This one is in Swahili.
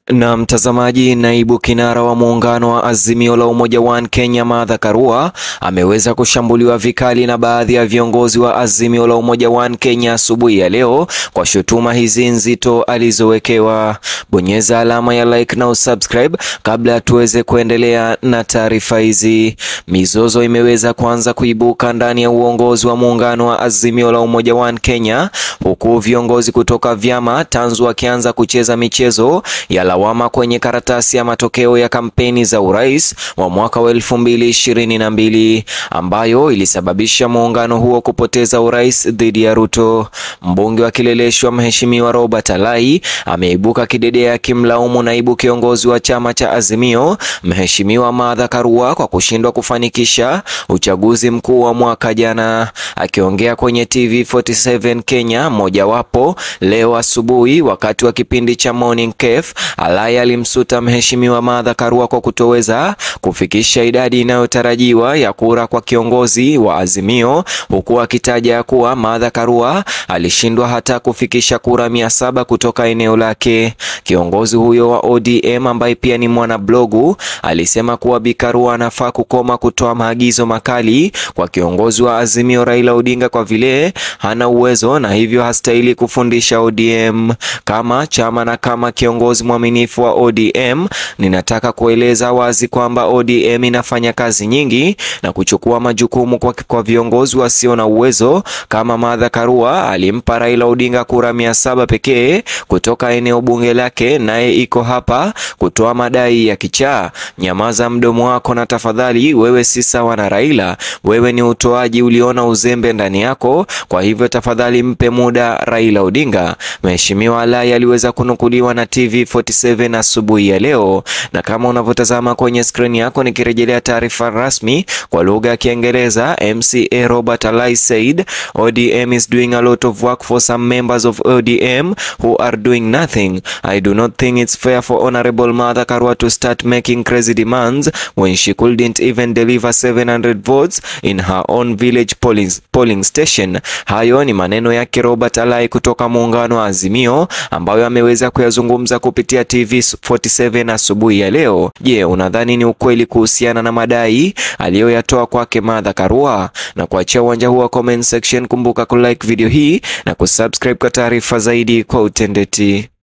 Na mtazamaji, naibu kinara wa muungano wa Azimio la Umoja One Kenya Martha Karua ameweza kushambuliwa vikali na baadhi ya viongozi wa Azimio la Umoja One Kenya asubuhi ya leo kwa shutuma hizi nzito alizowekewa. Bonyeza alama ya like na usubscribe kabla tuweze kuendelea na taarifa hizi. Mizozo imeweza kuanza kuibuka ndani ya uongozi wa muungano wa Azimio la Umoja One Kenya, huku viongozi kutoka vyama tanzu wakianza kucheza michezo ya lawama kwenye karatasi ya matokeo ya kampeni za urais wa mwaka wa elfu mbili ishirini na mbili ambayo ilisababisha muungano huo kupoteza urais dhidi ya Ruto. Mbunge wa Kileleshwa Mheshimiwa Robert Alai ameibuka kidedea akimlaumu naibu kiongozi wa chama cha Azimio Mheshimiwa Martha Karua kwa kushindwa kufanikisha uchaguzi mkuu wa mwaka jana. Akiongea kwenye TV 47 Kenya mojawapo leo asubuhi wakati wa kipindi cha Morning Cafe, Alai alimsuta Mheshimiwa Martha Karua kwa kutoweza kufikisha idadi inayotarajiwa ya kura kwa kiongozi wa Azimio, huku akitaja kuwa Martha Karua alishindwa hata kufikisha kura mia saba kutoka eneo lake. Kiongozi huyo wa ODM ambaye pia ni mwanablogu alisema kuwa Bi Karua anafaa kukoma kutoa maagizo makali kwa kiongozi wa Azimio Raila Odinga kwa vile hana uwezo na hivyo hastahili kufundisha ODM. Kama chama na kama kiongozi mwaminifu wa ODM, ninataka kueleza wazi kwamba ODM inafanya kazi nyingi na kuchukua majukumu kwa, kwa viongozi wasio na uwezo. Kama Martha Karua alimpa Raila Odinga kura mia saba pekee kutoka eneo bunge lake, naye iko hapa kutoa madai ya kichaa. Nyamaza mdomo wako na tafadhali, wewe si sawa na Raila. Wewe ni utoaji, uliona uzembe ndani yako, kwa hivyo tafadhali mpe muda Raila Odinga. Mheshimiwa Alai aliweza kunukuliwa na TV 47 asubuhi ya leo, na kama unavyotazama kwenye skrini yako, nikirejelea taarifa rasmi kwa lugha ya Kiingereza, MCA Robert Alai said ODM is doing a lot of work for some members of ODM who are doing nothing. I do not think it's fair for Honorable Martha Karua to start making crazy demands when she couldn't even deliver 700 votes in her own village polling, polling station. Hayo ni maneno yake Robert Alai kutoka muungano wa Azimio ambayo ameweza kuyazungumza kupitia TV 47 asubuhi ya leo. Je, unadhani ni ukweli kuhusiana na madai aliyoyatoa kwake Martha Karua? Na kuachia uwanja huu wa comment section, kumbuka kulike video hii na kusubscribe kwa taarifa zaidi kwa utendeti.